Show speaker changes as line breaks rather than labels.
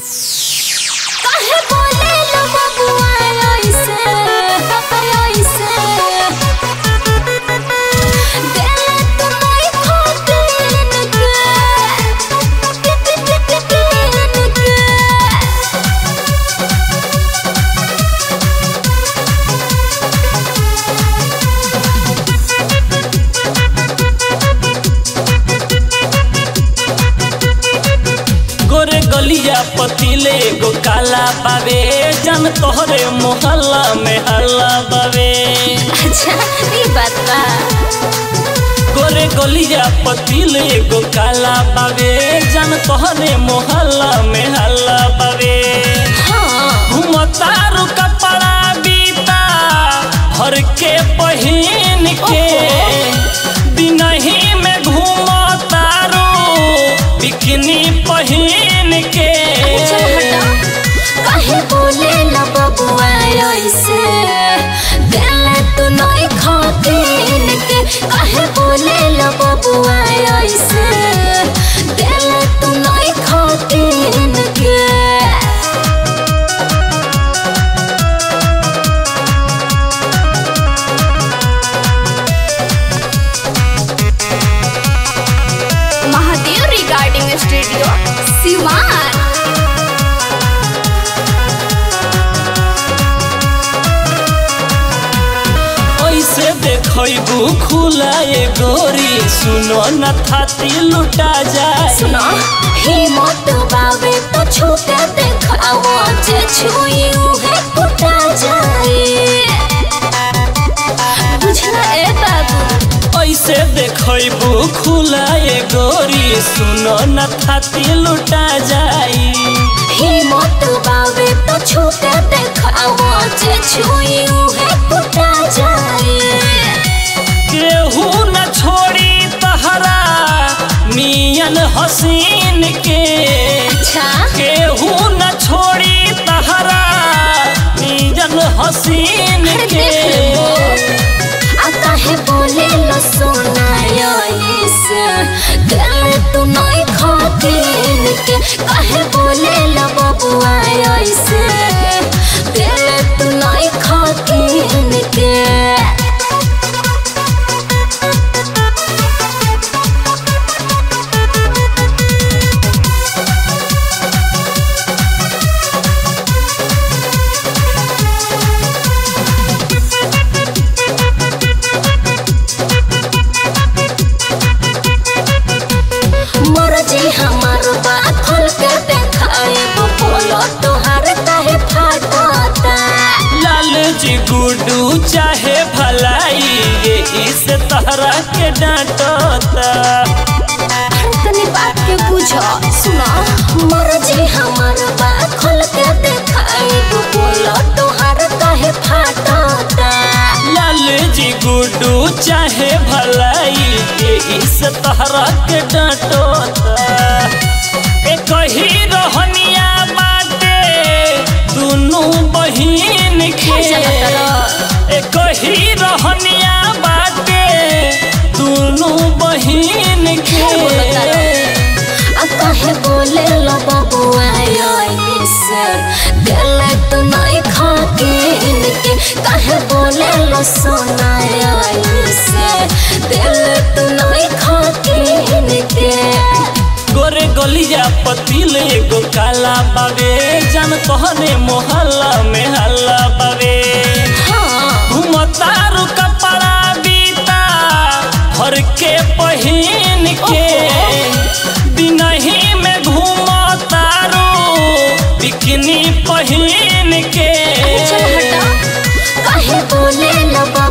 काहे बोले लो बबुआ ऐसे ऐसे दिल तुम्हारी खातिर के
गोरे गलिया पतीले गो काला बावे जन तोहरे मोहल्ला में हल्ला बावे
अच्छा ये बात बा
गोरे गलिया पतीले गो काला बावे जन तोहरे मोहल्ला में हल्ला बावे
हाँ
घुमतारू कपड़ा बीता भर के पहिन के दिनही में घूमतारू बिकनी पहिन के
चल हटा काहे बोले लो बबुआ ऐसे दिल तू नहीं खातिर के काहे बोले लो बबुआ ऐसे दिल तू नहीं खातिर के महादेव रिगार्डिंग स्टूडियो सिवान
ऐसे देखबू खुलाए गोरी सुनो न थाती लुटा जाए
सुनो हिम्मत बावे तो छूटे देखाओ जे छुई उहे कुटा जाए बुझला ए बाबू
ऐसे देखबू खुलाए गोरी सुनो न थाती लुटा जाई
हिम्मत बावे तो छूटे देखाओ जे छुई उहे कुटा जाए
केहू न छोड़ी तहरा मियन हसीन के
अच्छा
केहू न छोड़ी तहरा मियन हसीन
अरे
के
देख लो आ काहे बोले लो सोना ऐसे दिल तू नहीं खातिर के काहे बोले लो बबुआ ऐसे दिल तू नहीं खातिर के मोर जी हमार बात खोल के देखाए बोलो तोहार काहे फाटता
लाल जी गुडू चाहे भलाई ये इस तहरा के डांटता
तनी बात के बुझो सुनो मोर जी हमार बात खोल के देखाए बोलो तोहार काहे फाटता
लाल जी गुडू चाहे भलाई ये इस तहरा के डांटता एक ही रहनिया बाटे दोनों बहिन के एक ही रहनिया बाटे दोनों बहिन के
आ काहे बोले लो बबुआ ऐसे दिल तू नहीं खातिर के काहे बोले लो सोना ऐसे दिल तू नहीं खातिर के
गोरे गलिया पतील एगो काला बावे जन तोहरे मोहल्ला में हल्ला बावे
हाँ
घुमतारू कपड़ा बीता भर के पहिन के दिनही में घूमतारू बिकनी पहिन के
चल हटा काहे बोले लो